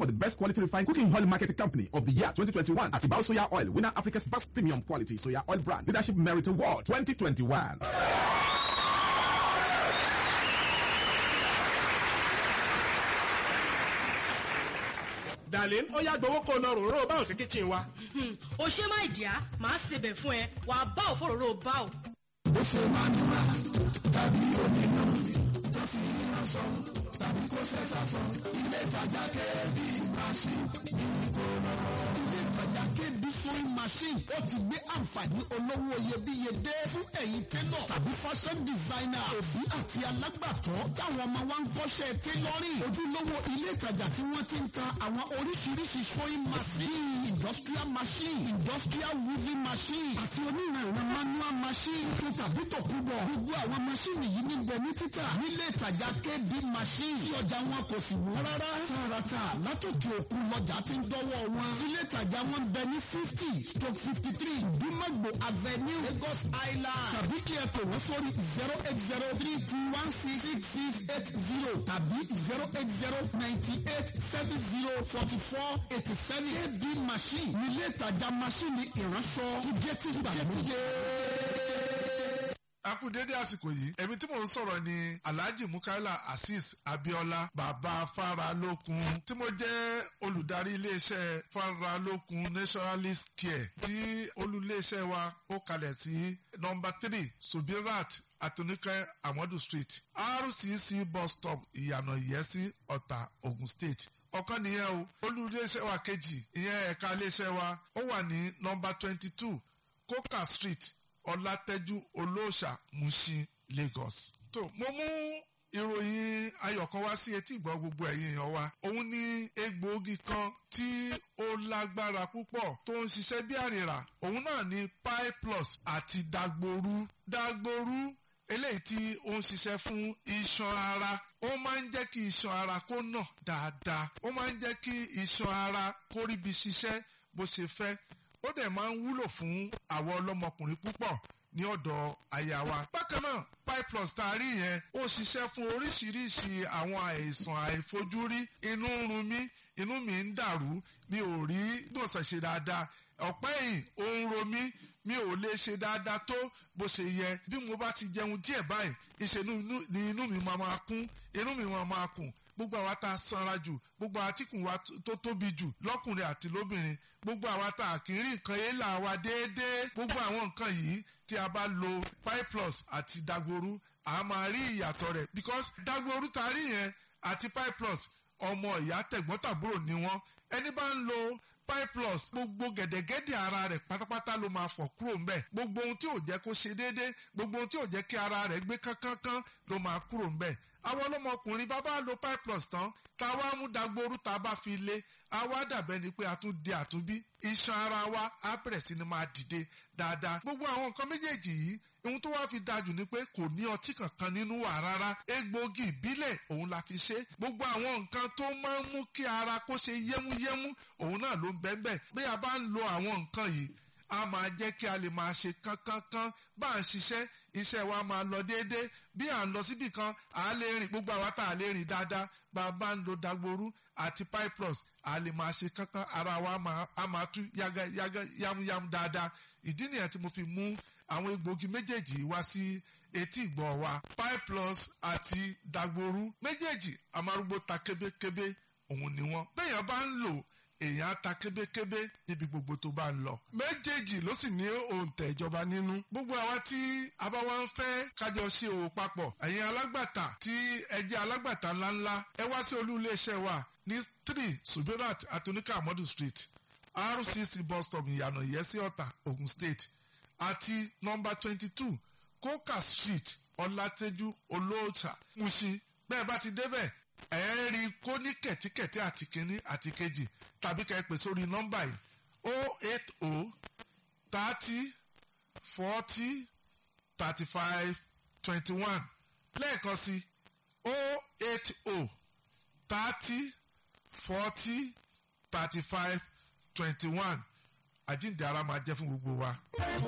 for the best quality refined cooking oil marketing company of the year 2021 at Ibao Soya Oil, winner Africa's best premium quality soya oil brand, leadership merit award 2021. darlin ó yá gbowó kó lọ ròró báwo sí kitchen wa. o ṣe má ìdíyà máa ṣebẹ̀ fún ẹ wàá bá òfòròrò bá ò. bó ṣe máa ń ra tàbí onínú tó fi iná sọ tàbí kó ṣẹ̀ṣà sọ ilé ìtajà kẹ́ẹ̀bí machine ní kò lọ́rọ́. ilé ìtajà kẹ́ẹ̀bí sewing machine ó ti gbé àǹfààní olówó iyebíye dé fún ẹ̀yin télọ̀ tàbí fashion designer òbí àti alágbàtọ́ táwọn ọmọ wa ń kọ́ṣẹ́ tailoring ojúlówó ilé ìtajà tí wọ́n ti ń ta àwọn oríṣiríṣi sewing machine industrial machine industrial weaving machine àti onírànràn manual machine tó tàbí tòkúbọ̀ gbogbo àwọn machine yìí ní bẹ ní títà nílé ìtajà kb machine tí ọjà wọn kò sì wọ́n rárá tààràtà látòkè òkun lọ́jà ti ń dọ́wọ́ wọn ilé ìtajà wọn bẹ ní fifty stroke fifty three dùmọ̀gbò avenue lagos island tàbí kí ẹ pè wọ́n sórí zero eight zero three two one six six six eight zero tàbí zero eight zero ninety eight seven zero forty four eighty seven kb machine nílé ìtajà machine ìránṣọ tó jẹ́ tí gbàgbé a kú dédé àsìkò yìí èmi tí mò ń sọ̀rọ̀ ni alhaji mukaila azeez abiola bàbá faralókun tí mo jẹ́ olùdarí iléeṣẹ́ faralókun naturalist care tí olùléeṣẹ́ wa ó kalẹ̀ sí nọmba three subirat atonikẹ́ amadu street rcc bus stop ìyànà ìyẹ́sí ọ̀tà ogun state ọ̀kan nìyẹn o olùléeṣẹ́ wa kejì ìyẹn ẹ̀ka iléeṣẹ́ wa ó wà ní nọmba twenty two coca street ọlátẹ́jú olóòṣà mushin lagos. tó mo mú ìròyìn ayọ̀ kan wá sí etí ìgbọ́ gbogbo ẹ̀yin èèyàn wa òun ni egbòogi kan tí ó lágbára púpọ̀ tó ń ṣiṣẹ́ bí àrìrà òun náà ni pi plus àti dagboru dagboru eléyìí tí ó ń ṣiṣẹ́ fún iṣan ara ó máa ń jẹ́ kí iṣan ara kó nà dáadáa ó máa ń jẹ́ kí iṣan ara kó ríbi ṣiṣẹ́ bó ṣe fẹ́ ó dẹ̀ máa ń wúlò fún àwọn ọlọ́mọkùnrin púpọ̀ ní ọ̀dọ̀ àyà wa. bákan náà piplus tá a rí yẹn ó ṣiṣẹ́ fún oríṣiríṣi àwọn àìsàn àìfojúrí inú ń run mí inú mi ń dàrú mi ò rí gbọ̀nsẹ̀ ṣe dáadáa ọ̀pẹ́ yìí ó ń ro mí mi ò lè ṣe dáadáa tó bó ṣe yẹ bí mo bá ti jẹun díẹ̀ báyìí ìṣe ni inú mi máa máa kún inú mi máa máa kùn gbogbo àwa tá a sanra jù gbogbo àtìkùn wa tó tóbi jù lọ́kùnrin àti lóbìnrin gbogbo àwa tá a kì í rí nǹkan èélà wa déédéé gbogbo àwọn nǹkan yìí tí a bá lo piplus àti dagboru a máa rí ìyàtọ̀ rẹ̀ because dagboru tá a rí yẹn àti piplus ọmọ ìyá tẹ̀gbọ́ntàbúrò ni wọ́n ẹni bá ń lo piplus gbogbo gẹ̀dẹ̀gẹ̀dẹ̀ ara rẹ̀ pátápátá ló máa fọ̀ kúrò ńbẹ̀ gbogbo ohun tí ò jẹ́ kó ṣe déédéé gbogbo ohun tí ò jẹ́ kí ara rẹ̀ gbé kánkánká ló máa kúrò ńbẹ̀ àwọn ọlọ́mọkùnrin bá bá lo piplus tán tá a wá mú dagboru tá a bá fi lé a wá dàbẹ́ ni pé a tún di àtúnbí iṣan ara wa á bẹ̀rẹ̀ sí ni máa dìde dáadáa gbogbo àwọn nǹkan méjèèjì yìí ohun tó wá fi dájú ni pé kò ní ọtí kankan nínú wà rárá egbòogi ìbílẹ̀ òun la fi ṣe gbogbo àwọn nǹkan tó máa ń mú kí ara kó ṣe yẹ́múyẹ́mú òun náà ló ń bẹ́ẹ̀ bẹ́ẹ̀ bí a bá ń lo àwọn nǹkan yìí a máa jẹ́ kí a lè máa ṣe kánkánká bá a ń ṣiṣẹ́ iṣẹ́ wa máa lọ déédéé bí à ń lọ síbì kan à á lè rìn gbogbo àwa tá a lè rìn dáadáa bá a bá ń lo dagboru àti piplus a lè máa ṣe kánkán ara wa a máa tú yága yága yámúyámú dáadáa ìdí nìyẹn tí mo fi mú àwọn egbòogi méjèèjì wá sí etí ìgbọ́ wa piplus àti dagboru méjèèjì amárúgbó ta kébékébé òun ni wọ́n bẹ́ẹ̀ yẹn bá ń lò èèyàn á ta kébékébé níbi gbogbo tó bá ń lọ. méjèèjì ló sì ní òǹtẹ̀ ìjọba nínú. gbogbo àwa tí a bá wá ń fẹ́ kájọ ṣe òwò papọ̀ ẹ̀yin alágbàtà tí ẹ jẹ́ alágbàtà ńláńlá ẹ wá sí olú iléeṣẹ́ wa ní three subirat atonika amadu street rcc bus stop ìyànà ìyẹ́sí ọ̀tà ogun state àti nọmba twenty two coca street ọlátẹ́jú olóòtà mushin bẹ́ẹ̀ bá ti débẹ̀ ẹ ń rí kó ní kẹ̀tíkẹ̀tí àti kínní àti kejì tàbí ká ẹ pè sórí nọ́mbà yìí o eight o thirty forty thirty five twenty one lẹ́ẹ̀kan sí o eight o thirty forty thirty five twenty one àjíǹde ara máa jẹ́ fún gbogbo wa.